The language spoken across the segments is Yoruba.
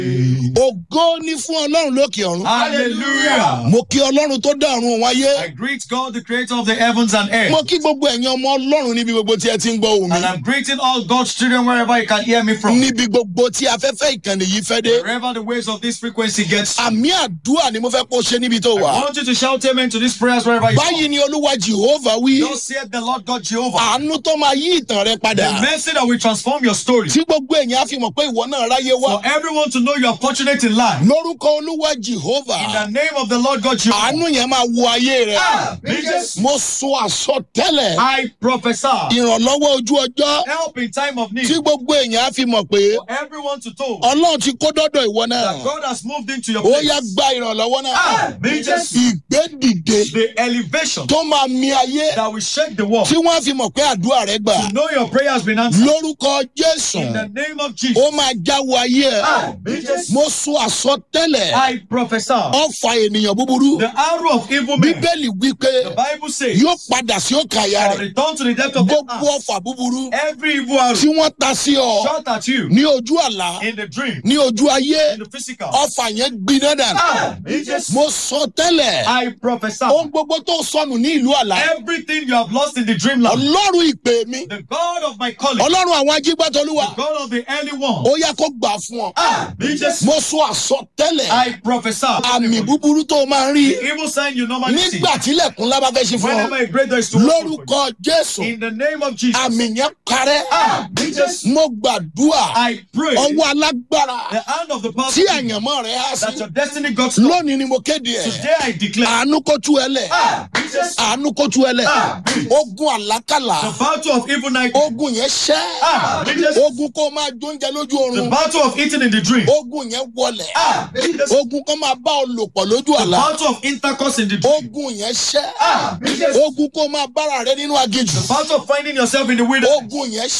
ògo ní fún ọlọ́run lókè ọ̀run. Hallelujah. mo kí ọlọ́run tó dá ọ̀run òun ayé. I greet God, the creator of the heavens and earth. mo kí gbogbo ẹ̀yin ọmọ ọlọ́run níbi gbogbo tí ẹ ti ń gbọ́ òun mi. And I'm greeting all God's children wherever you can hear me from. níbi gbogbo tí afẹ́fẹ́ ìkànnì yìí fẹ́ dé. Wherever the waves of this frequency gets to. àmì àdúrà ni mo fẹ́ kó ṣe níbi tó I wà. want you to shout amen to these prayers wherever you báyìí are. ni olúwa jehova wí. Thus saith the Lord God Jehovah. àánú tó máa yí ìtàn rẹ The padà. mercy that will transform your story. tí gbogbo èèyàn á fi mọ̀ pé ìwọ náà ráyé wá. For everyone to know you are fortunate in life. lórúkọ olúwa In jehova. the name of the Lord God Jehovah. àánú yẹn máa wo ayé rẹ. Jesus. mo sọ àsọtẹ́lẹ̀. I prophesy. ìrànlọ́wọ́ ojú ọjọ́. Help in time of need. tí gbogbo èèyàn á fi mọ̀ pé For everyone to know ọlọ́run ti kó dọ́dọ̀ ìwọ that náà. God has moved into your ó place. yá gba ìrànlọ́wọ́ náà. Jesus. ìgbédìde The elevation tó máa mi ayé that will shake the world. tí wọ́n á fi mọ̀ pé àdúrà rẹ gbà. To know your prayer has been answered. lórúkọ jésù In the name of Jesus. ó máa jáwọ́ ayé ẹ̀. Jesus. mo sọ àsọtẹ́lẹ̀ I prophesy. ọ̀fà ènìyàn búburú. The arrow of evil men. bíbélì wípé The Bible says. yóò padà sí òkà àyà shall rẹ̀. return to the depth of the gbogbo earth. ọ̀fà búburú Every evil arrow tí wọ́n ta sí ọ shot at you ní ojú àlá in the dream, ní ojú ayé in the physical. ọ̀fà yẹn gbiná dànù. Jesus. mo sọ tẹ́lẹ̀ I prophesy. ohun gbogbo tó sọnù ní ìlú àlá Everything you have lost in the dreamland. ọlọ́run ìpè mi The God of my calling. ọlọ́run àwọn ajígbàtọ́lúwà The God of the early one. ó yẹ kó gbà fún ọ. Jesus. mo sọ àsọtẹ́lẹ̀ I prophesy. àmì búburú tó máa ń rí The evil sign you normally see. nígbà tílẹ̀kùn lábá fẹ́ ṣe fún Whenever ọ a great door is to open for you. lórúkọ jésù In the name of Jesus. àmì yẹn parẹ́ Jesus. mo gbàdúrà I pray. ọwọ́ alágbára The hand of the tí powerful àyànmọ́ rẹ̀ á that sí your destiny got to lónìí ni mo kéde ẹ̀ Today I declare. àánú kó tú ẹ lẹ̀ Jesus. àánú kó tú ẹ lẹ̀ ogun àlákàlà The battle of evil night. ogun yẹn ṣẹ́ Jesus. ogun kó máa jóúnjẹ lójú The oorun battle of eating in the dream. ogun yẹn wọlẹ̀ Jesus. ogun kó máa bá ọ lò pọ̀ lójú The àlá battle of intercourse in the dream. ogun yẹn ṣẹ́ ogun kó máa bára rẹ nínú aginjù The battle of finding yourself in the wilderness. ogun yẹn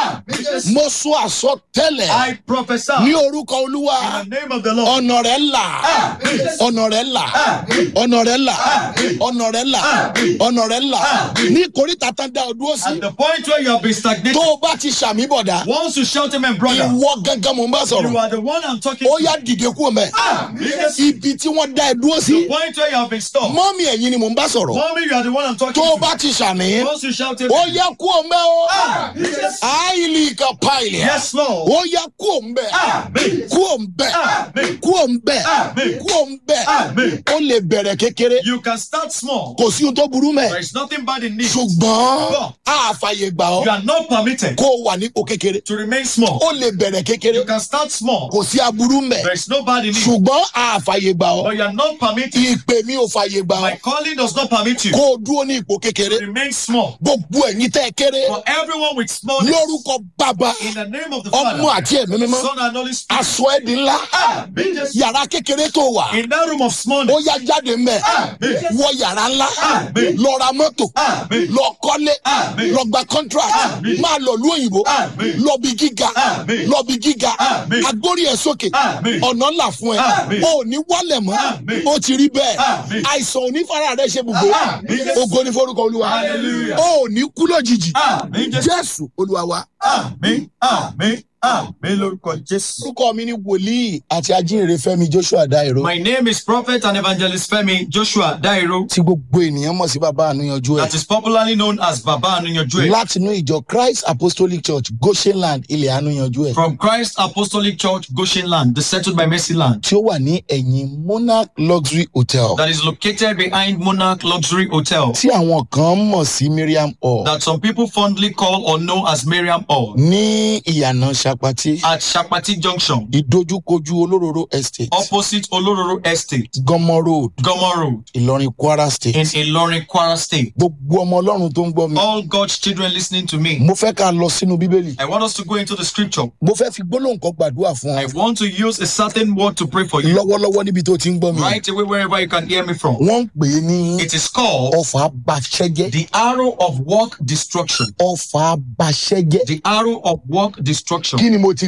ṣẹ́ mo sọ àsọtẹ́lẹ̀ I prophesy ní orúkọ olúwa in the name of the Lord. ọ̀nà rẹ̀ là ọ̀nà rẹ̀ là ọ̀nà rẹ̀ là ọ̀nà rẹ̀ là ọ̀nà rẹ̀ là ní ìkórìtà tán dá ọ dúró sí At the point where you have been stagnated, tó o bá ti ṣàmì bọ̀dá once you shout amen, brother, ìwọ gángan mò ń bá you sọ̀rọ̀ are the one I'm talking ó to. yá dìde kú mẹ́ Jesus. ibi tí wọ́n dá ẹ dúró sí The point where you have been stopped. mọ́mí ẹ̀yin ni mò ń bá sọ̀rọ̀ Mommy, you are the one I'm talking tó o to. bá ti ṣàmì Once you shout ó amen. yá kú mẹ́ o Jesus. àìlì kan páìlì Yes, Lord. ó yá kú mẹ́ Amen. kú mẹ́ Amen. kú mẹ́ Amen. kú mẹ́ Amen. ó lè bẹ̀rẹ̀ kékeré You can start small. kò sí ohun tó burú mẹ́ There is nothing bad in it. ṣùgbọ́n a fàyè gbà ọ́ You are not permitted kó o wà nípò kékeré to remain small. ó lè bẹ̀rẹ̀ kékeré You can start small. kò sí aburú mẹ́ There is no bad in it. ṣùgbọ́n a fàyè gbà ọ́ But you are not permitted. ìpè mi ò fàyè gbà My ọ́ calling does not permit you kó o dúró ní ipò kékeré to remain small. gbogbo ẹ̀yin tẹ́ ẹ kéré For everyone with smallness, lórúkọ bàbá in the name of the ọmọ Father, àti ẹ̀mí mímọ́ Son, and Holy Spirit, aṣọ ẹ̀ di ńlá Jesus, yàrá kékeré tó wà in that room of ó smallness, yá jáde mẹ́ wọ yàrá ńlá Amen. lọ ra mọ́tò Amen. lọ kọ́lé Amen. lọ gba contract Amen. máa lọ lú òyìnbó Amen. lọ bí gíga Amen. lọ bí gíga Amen. agbórí ẹ̀ sókè Amen. ọ̀nà ńlá fún ẹ Amen. o ò ní wálẹ̀ mọ́ Amen. ó ti rí bẹ́ẹ̀ Amen. àìsàn onífàrà rẹ ṣe gbogbo Amen. ògo ní forúkọ olúwa Hallelujah. o ò ní kú lójijì Amen. Jesus. jésù olúwa wa. Amen. Amen. Amen. lórúkọ Jésù. orúkọ mi ni wòlíì àti ajínrere fẹ́mi joshua dairo My name is Prophet and Evangelist Femi Joshua Dairo, tí gbogbo ènìyàn mọ̀ sí bàbá ànúyanjú ẹ̀ that is popularly known as Baba Anunyojue, látinú ìjọ christ apostolic church goshenland ilẹ̀ ànúyanjú ẹ̀ from Christ Apostolic Church, Goshen Land, the settled by Mercy Land, tí ó wà ní ẹ̀yìn monarch luxury hotel that is located behind Monarch Luxury Hotel, tí àwọn kan mọ̀ sí miriam hall that some people fondly call or know as Miriam Hall, ní ìyànà sapati at Shapati Junction, ìdojúkojú olóróró estate opposite Olororo Estate, gọmọ road Gomo Road, ìlọrin kwara in state Ilorin, Kwara State. gbogbo ọmọ ọlọ́run tó ń gbọ́ mi All God's children listening to me, mo fẹ́ ká lọ sínú bíbélì I want us to go into the scripture. mo fẹ́ fi gbólóhùn kan gbàdúrà fún I ọ want to use a certain word to pray for you lọ́wọ́lọ́wọ́ níbi tó ti ń gbọ́ mi right away wherever you can hear me from. wọ́n ń pè é ní It is called ọfà bàṣẹ́jẹ́ the arrow of work destruction. ọfà bàṣẹ́jẹ́ The arrow of work destruction. kí ni mo ti pè é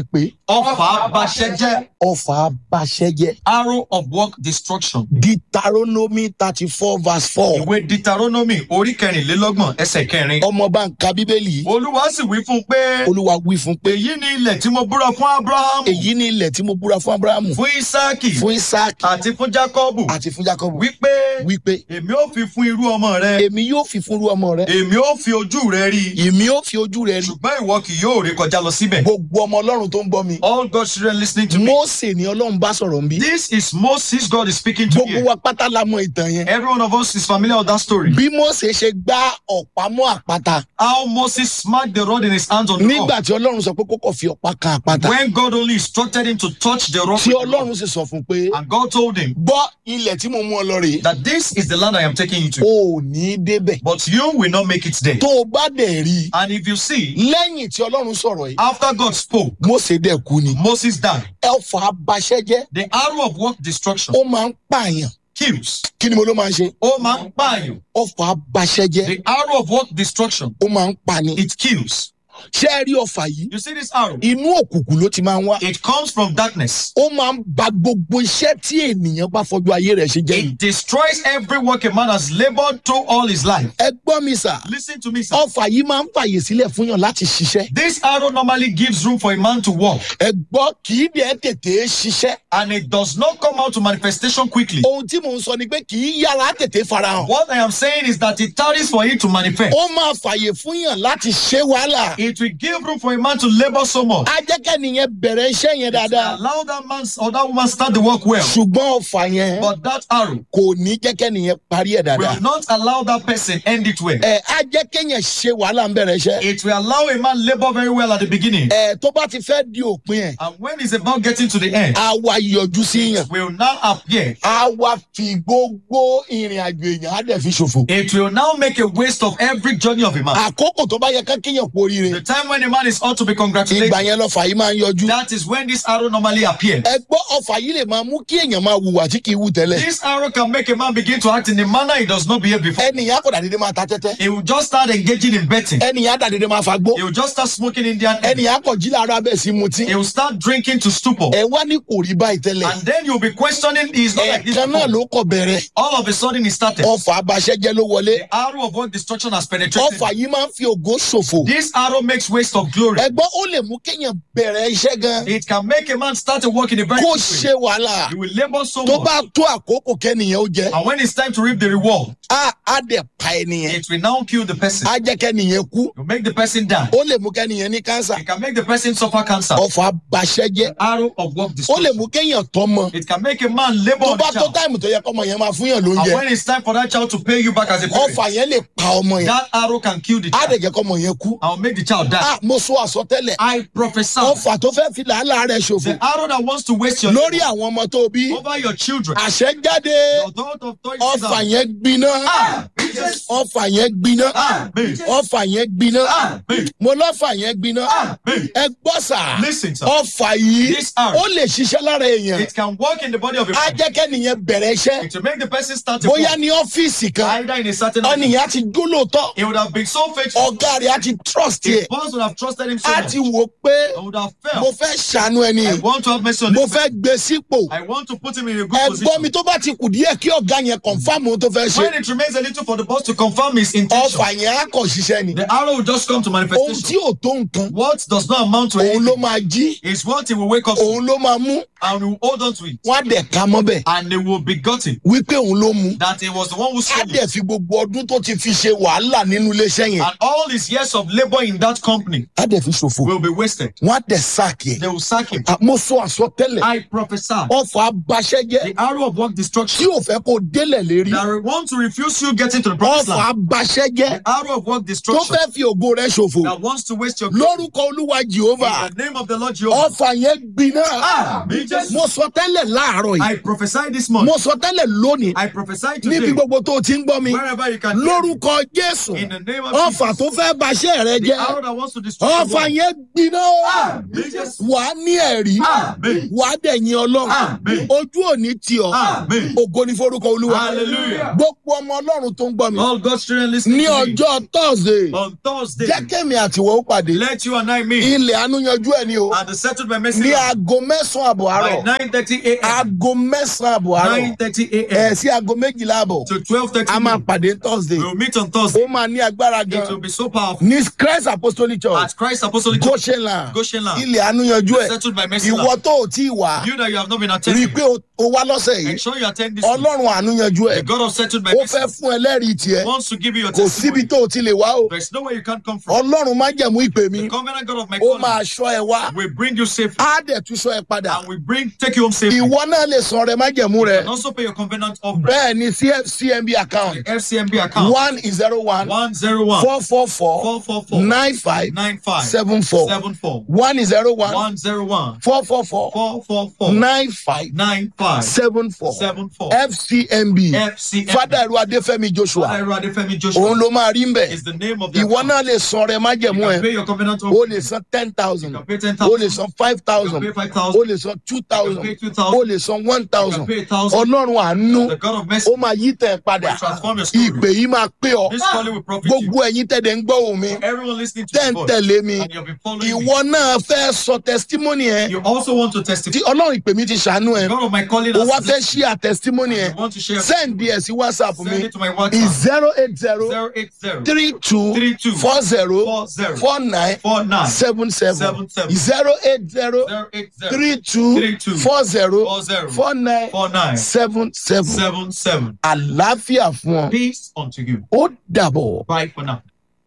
Ọfà abaṣẹ́jẹ́. ọfà abaṣẹ́jẹ́ Arrow of work destruction. deuteronomy thirty four verse four Ìwé Deuteronomy orí kẹrìnlélọ́gbọ̀n ẹsẹ̀ kẹrin. ọmọ bá ń ka bíbélì yìí Olúwa sì wí fún un pé olúwa wí fún pé èyí ni ilẹ̀ tí mo búra fún Ábúráhámù, èyí ni ilẹ̀ tí mo búra fún abrahamu fún Ísáàkì fún isaac àti fún Jákọ́bù àti fún jacob wípé wípé èmi ó fi fún irú ọmọ rẹ, èmi yóò fi fúnru ọmọ rẹ èmi ó fi ojú rẹ rí i, èmi yóò fi ojú rẹ rí ṣùgbọ́n ìwọ kì yóò ré kọjá lọ síbẹ̀. gbogbo ọmọ ọlọ́run tó ń gbọ́ mi All God's children listening to me. mose ni ọlọ́run bá sọ̀rọ̀ ń bí This is Moses God is speaking to gbogbo you. wa pátá la mọ ìtàn yẹn Every one of us is familiar with that story. bí mose ṣe gbá ọ̀pá mọ́ àpáta How Moses smacked the rod in his hands on the rock. nígbà tí ọlọ́run sọ pé kókò fi ọ̀pá kan àpáta When God only instructed him to touch the rock. tí with the ọlọ́run rod. sì sọ fún un pé And God told him gbọ́ ilẹ̀ tí mo mú ọ lọ rèé that this is the land I am taking you to. o ò ní í débẹ̀ But you will not make it there. tó o bá dẹ̀ rí i And if you see, lẹ́yìn tí ọlọ́run sọ̀rọ̀ yìí after God spoke, mose dẹ̀ kú ni Moses died. ẹ̀fà abaṣẹ́jẹ́ The arrow of work destruction ó máa ń pààyàn kills. kí ni mo ló máa ń ṣe Ó máa ń pààyàn. ọfà abaṣẹ́jẹ́ The arrow of work destruction, ó máa ń pani it kills. ṣé ẹ rí ọfà yìí You see this arrow? inú òkùnkùn ló ti máa ń wá It comes from darkness. ó máa ń ba gbogbo iṣẹ́ tí ènìyàn bá fọjú ayé rẹ̀ ṣe jẹ́ yìí It destroys every work a man has labored through all his life. ẹ gbọ́ mi sà Listen to me, sir. ọfà yìí máa ń fàyè sílẹ̀ fún yàn láti ṣiṣẹ́ This arrow normally gives room for a man to walk, ẹ gbọ́ kì í dẹ̀ tètè ṣiṣẹ́ and it does not come out to manifestation quickly. ohun tí mò ń sọ ni pé kì í yára tètè farahàn What I am saying is that it tarries for it to manifest. ó máa fàyè fún yàn láti ṣe wàhálà It will give room for a man to labor so much. á jẹ́ kẹ́niyẹn bẹ̀rẹ̀ iṣẹ́ yẹn It will dáadáa allow that man or that woman start the work well. ṣùgbọ́n ọfà yẹn But that arrow kò ní jẹ́ kẹ́niyẹn parí ẹ̀ dáadáa will not allow that person end it well. ẹ á jẹ́ kẹ́yìn ṣe wàhálà ń bẹ̀rẹ̀ iṣẹ́ It will allow a man labor very well at the beginning. ẹ tó bá ti fẹ́ di òpin ẹ̀ And when it's about getting to the end, á wá yọjú sí yàn will now appear. á wá fi gbogbo ìrìn àjò èèyàn á dẹ̀ fi ṣòfò It will now make a waste of every journey of a man. àkókò tó bá yẹ ká kéèyàn kú oríire The time when a man is ought to be congratulated, ìgbà yẹn lọ́fà yìí máa ń yọjú that is when this arrow normally appears. ẹ gbọ́ ọfà yìí lè máa mú kí èèyàn máa hùwà tí kì í hù tẹ́lẹ̀ This arrow can make a man begin to act in a manner he does not behave before. ẹnìyàn kò dàdédé máa ta tẹ́tẹ́ He will just start engaging in betting. ẹnìyàn dàdédé máa fagbó He will just start smoking Indian. hemp. ẹnìyàn kò jí lára bẹ́ẹ̀ sí mutí He will start drinking to stupor. ẹ wá ní kò rí báyìí tẹ́lẹ̀ And then you'll be questioning, he's not like this. ẹ̀ẹ̀kan náà before. ló kọ̀ bẹ̀rẹ̀ All of a sudden he started. ọfà abaṣẹ́jẹ́ ló wọlé The arrow of work destruction has penetrated. ọfà yìí máa ń fi ògo ṣòfò This arrow makes waste of glory. ẹgbọ́n ó lè mú kéèyàn bẹ̀rẹ̀ iṣẹ́ gan It can make a man start to work in a very kó quick ṣe way. wàhálà He will labor so tó much. bá tó àkókò kẹ́nìyàn ó jẹ́ And when it's time to reap the reward, á á dẹ̀ pa ẹnìyẹn it will now kill the person. á jẹ́ kẹ́nìyàn kú It will make the person die. ó lè mú kẹ́nìyàn ní kánsà It can make the person suffer cancer. ọfà abaṣẹ́jẹ́ Arrow of work ó lè destruction. mú kéèyàn tọ́mọ It can make a man labor tó on bá the tó child. táìmù tó yẹ kọ́mọ yẹn máa fún yàn And lóúnjẹ when it's time for that child to pay you back as a parent, ọfà yẹn lè pa ọmọ yẹn that arrow can kill the á child. dẹ̀ jẹ́ kọ́mọ yẹn kú I will make the child die. á mo sọ àsọtẹ́lẹ̀ I prophesy ọfà tó fẹ́ fi làálàá rẹ̀ ṣòfò the arrow that wants to waste your lórí àwọn ọmọ tó bí over your children. àṣẹ jáde The thought of toys ọfà is yẹn gbiná Ah! ọfà yẹn gbiná Amen. ọfà yẹn gbiná Amen. mo lọ́fà yẹn gbiná Amen. ẹ gbọ́ sà Listen, sir. ọfà yìí This arrow. ó lè ṣiṣẹ́ lára èèyàn It can work in the body of a á man. jẹ́ kẹ́nìyẹn bẹ̀rẹ̀ iṣẹ́ It will make the person start to bóyá walk. ní ọ́fíìsì kan either in a certain way. ọ̀nìyàn á ti dúlóòótọ́ He would have been so faithful. ọ̀gá rẹ̀ á ti trust His yẹ boss would have trusted him so á much. ti wò pé I would have mo felt. fẹ́ ṣàánú ẹni I want to have mercy on mo him. fẹ́ gbé sípò I want to put him in a good ẹgbọ́n mi position. tó bá ti kù díẹ̀ kí ọ̀gá yẹn confam ohun tó fẹ́ ṣe When it remains a little for the boss to confirm his intention, ọfà yẹn á kọ̀ ṣiṣẹ́ ni the arrow will just come to ohun tí manifestation. ò tó nǹkan What does not amount to òun ló anything máa jí is what he will wake up to òun ló máa mú and will hold on to it. wọn á dẹ̀ ka mọ́bẹ̀ And they will be gotten wípé òun ló mú that he was the one who á sold dẹ̀ it. fi gbogbo ọdún tó ti fi ṣe wàhálà nínú iléeṣẹ́ yẹn And all his years of labor in that company á dẹ̀ fi ṣòfò will be wasted. wọn á dẹ̀ sáàkì ẹ̀ They will sack him. mo sọ àsọtẹ́lẹ̀ I prophesy ọfà abaṣẹ́jẹ́ the arrow of work tí destruction ò fẹ́ kó délẹ̀ lérí that will want to refuse you getting to the promised ọfà land. abaṣẹ́jẹ́ The arrow of work tó destruction fẹ́ fi ògo rẹ̀ ṣòfò that wants to waste your glory. lórúkọ olúwa jehova In the name of the Lord Jehovah. ọfà yẹn gbiná Ah, me just- mo mo sọ tẹ́lẹ̀ láàárọ̀ yìí I prophesy this month. mo sọ tẹ́lẹ̀ lónìí I prophesy níbi today. gbogbo tó o ti ń gbọ́ mi Wherever you can. hear me, lórúkọ jésù In the name of ọfà Jesus. tó fẹ́ baṣẹ́ rẹ The jẹ́ arrow that wants to destroy the ọfà world. yẹn gbiná o Amen. Jesus. wà á ní ẹ̀rí Amen. wà á dẹ̀yìn ọlọ́run Amen. ojú òní tì ọ́ Amen. ògo ní forúkọ olúwa Hallelujah. gbogbo ọmọ ọlọ́run tó ń gbọ́ mi All God's children listening ní to me. ọjọ́ thursday On Thursday, jẹ́ kémi àtiwọ́ ó pàdé let you and I meet ilẹ̀ àánú yanjú ẹ̀ ni o and the settled by ní mercy aago mẹ́sàn-án àbọ̀ àárọ̀ by 9.30 a.m. aago mẹ́sàn-án àbọ̀ àárọ̀ 9.30 ẹ̀ a.m. sí aago méjìlá àbọ̀ to 12.30 a máa noon. pàdé thursday We will meet on Thursday. ó máa ní agbára It gan will be so powerful. ní christ apostolic church At Christ Apostolic Church, goshenland Goshenland, ilẹ̀ àánú yanjú ẹ̀ settled by mercy. ìwọ tó o tí ì wá You that you have not been rí i attending, pé o- o wá lọ́sẹ̀ yìí ensure you attend this. week. ọlọ́run àánú yanjú ẹ̀ The God of settled by ó mercy fẹ́ fún ẹlẹ́rìí tiẹ̀ wants to give you your kò síbi testimony. tó o ti lè wá o There's nowhere you can't come from. ọlọ́run má jẹ̀mú ìpè mi The covenant God of my ó máa calling ṣọ́ ẹ wá will bring you safely á dẹ̀ tún ṣọ́ ẹ padà and will bring take you home safely. ìwọ náà lè san rẹ má jẹ̀mú You rẹ can also pay your covenant of bẹ́ẹ̀ ni CF cmb account FCMB account one zero one 101 four four four 444 nine five 95 seven four 74 one zero one 101 four four four 444 nine five 95 seven four 74 fcmb FCMB. fada ẹrú adéfẹ́mi joshua Father Adefemi Joshua òun ló máa rí ń bẹ̀ is the name of the ìwọ account. náà lè san rẹ má You jẹ̀mú can ẹ pay your covenant of o lè san ten thousand You can pay o lè 10,000 san five You thousand can pay o 5,000 lè san two You can thousand pay o 2,000 lè san one You thousand can pay 1,000 ọlọ́run àánú The God of mercy ó máa yí tẹ̀ padà will transform your story. ìpè yìí máa pé ọ This calling will profit you. gbogbo ẹ̀yin tẹ̀dẹ̀ ń gbọ́ òun mi Everyone listening to tẹ̀ the ń voice tẹ̀lé mi and you've been following me. ìwọ náà fẹ́ sọ testimony ẹ You also want to tí testify. ọlọ́run ìpè mi ti ṣàánú ẹ The God of my calling o wá has fẹ́ blessed ṣí à testimony ẹ you. You want to share. send ẹ sí whatsapp Send mi it to my WhatsApp. zero eight zero 080 three two 32 four zero 40 four nine 49 seven seven Seven seven. zero eight zero 080 three two Three two. four zero 40 four nine 49 seven seven 77. àlàáfíà fún ọ Peace unto you. ó dàbọ̀. Bye for now.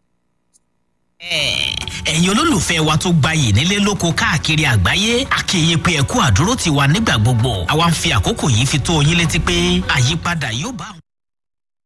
ẹ̀yin olólùfẹ́ wa tó gbayì nílé lóko káàkiri àgbáyé akéye pé ẹ̀kú àdúró ti wà nígbà gbogbo àwa ń fi àkókò yìí fi tó yín létí pé àyípadà yóò bá àwọn.